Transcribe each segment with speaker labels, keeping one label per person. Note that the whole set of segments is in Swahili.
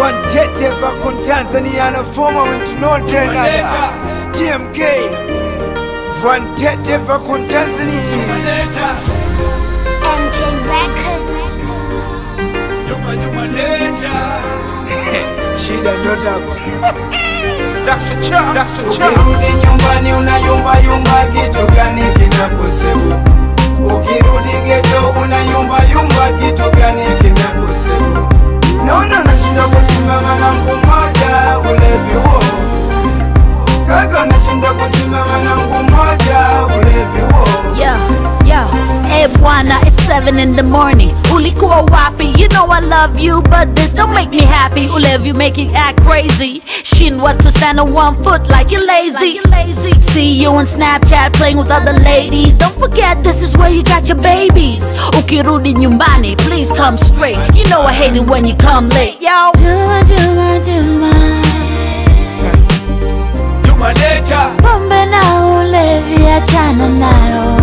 Speaker 1: Wantete vakon Tanzania na former wentinote nada TMK Wantete vakon Tanzania
Speaker 2: MJ Records.
Speaker 1: shida ndo tabu
Speaker 3: Ukirudi nyumbani unayumba yumba, kitu gani kinakusibu? Ukirudi geto unayumba yumba, kitu gani kinakusibu? Naona nashinda kusimama na mguu mmoja, ulevi huo kaka, nashinda kusimama na mguu mmoja, ulevi huo
Speaker 4: Yeah, yeah. Hey bwana, it's 7 in the morning. Ulikuwa wapi? You know I love you, but this don't make me happy. Ulevi make it act crazy. Shindwa to stand on one foot like you're lazy. See you on Snapchat playing with other ladies. Don't forget this is where you got your babies. Ukirudi nyumbani, please come straight. You know I hate it when you come late, yo. Juma, Juma, Juma. Pombe na ulevi achana nayo.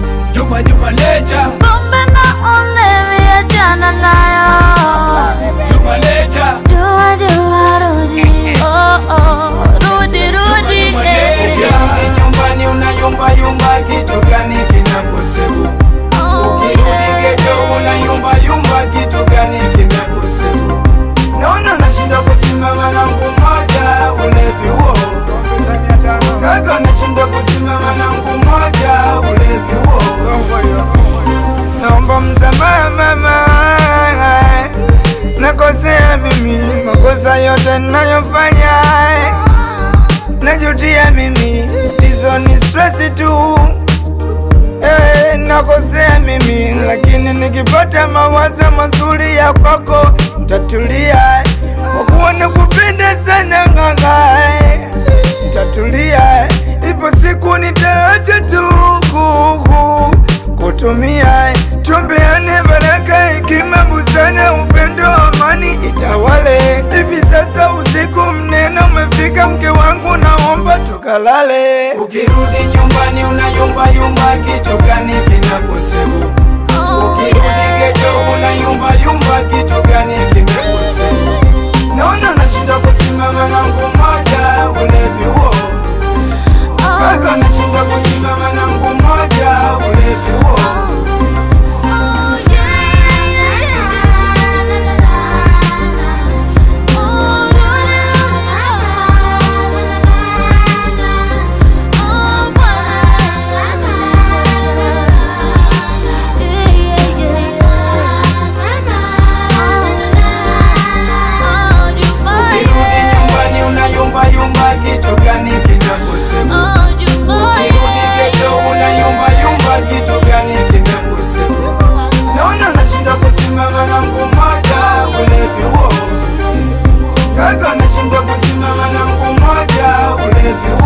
Speaker 4: Pombe na ulevi achana nayo. Juma, Juma, rudi. Oh, oh, rudi, rudi. eh.
Speaker 3: Ukirudi nyumbani unayumba yumba, kitu gani kinakusibu?
Speaker 4: Oh,
Speaker 3: Ukirudi
Speaker 4: yeah.
Speaker 3: geto unayumba yumba, kitu gani kinakusibu? Naona nashinda kusimama na mguu mmoja, ulevi huo kaka, nashinda kusimama na mguu mmoja, ulevi huo
Speaker 1: Naomba msamaha mama, nakosea mimi, makosa yote ninayofanya najutia mimi, hizo ni stress tu. Eh, nakosea mimi, lakini nikipata mawazo mazuri ya kwako nitatulia, kwa kuwa nakupenda sana ng'ang'a, nitatulia, ipo siku nitaacha tu kuku kutumia, tuombeane baraka, hekima, busara, upendo, amani itawale. Hivi sasa usiku mnene umefika, mke wangu, naomba tukalale.
Speaker 3: Ukirudi nyumbani unayumba yumba, kitu gani kinakusibu?
Speaker 4: Oh,
Speaker 3: Ukirudi geto unayumba yumba, kitu gani kinakusibu? Naona nashinda kusimama na mguu mmoja, ulevi huo kaka, nashinda kusimama na mguu mmoja, ulevi huo
Speaker 4: oh, yeah. Oh, Oh, yeah, yeah, yeah.
Speaker 3: Ukirudi nyumbani unayumba yumba, kitu gani kinakusibu? Ukirudi geto unayumba yumba, kitu gani kinakusibu? Naona nashinda kusimama na mguu mmoja, ulevi huo kaka, nashinda kusimama na mguu mmoja, ulevi huo